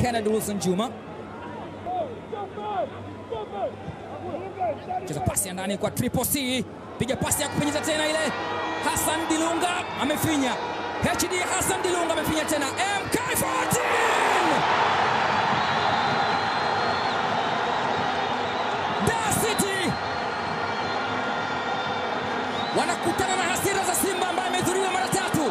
Kennedy Wilson Juma cheza pasi ya ndani kwa Triple C, piga pasi ya kupenyeza tena ile. Hassan Dilunga amefinya, HD Hassan Dilunga amefinya tena, MK14 Dar City wanakutana na hasira za Simba ambaye amedhuriwa mara tatu,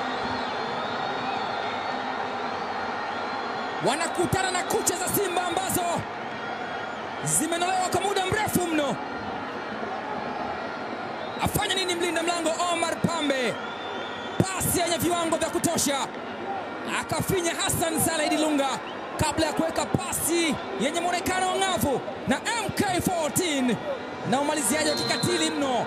wanakutana na kucha za Simba ambazo zimenolewa kwa muda mrefu mno. Afanya nini mlinda mlango Omar Pambe? Pasi yenye viwango vya kutosha, akafinya Hassan Saleh Dilunga kabla ya kuweka pasi yenye mwonekano wa ng'avu na MK14 na umaliziaji wa kikatili mno.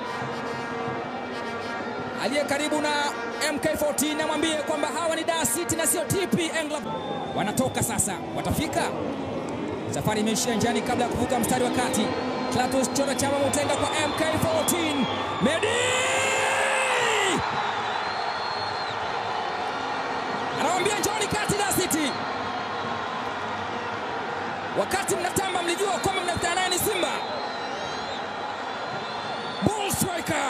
Aliye karibu na MK14 amwambie kwamba hawa ni Dar City na sio TP England. Wanatoka sasa, watafika Safari imeishia njiani kabla ya kuvuka mstari wa kati. Clatous Chota Chama Mutenga kwa MK14. Medi anamwambia njoni kati Dar City. Wakati mnatamba mlijua kwamba mnakutana naye ni Simba. Bull striker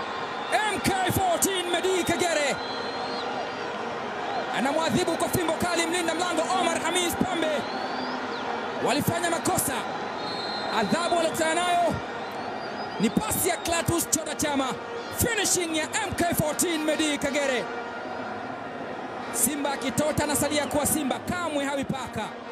MK14 Medi Kagere anamwadhibu kwa fimbo kali mlinda mlango Omar Hamis Pambe walifanya makosa. Adhabu waliokutana nayo ni pasi ya Clatous Chota Chama, finishing ya MK14 Medi Kagere. Simba akitota anasalia kuwa Simba, kamwe hawi paka.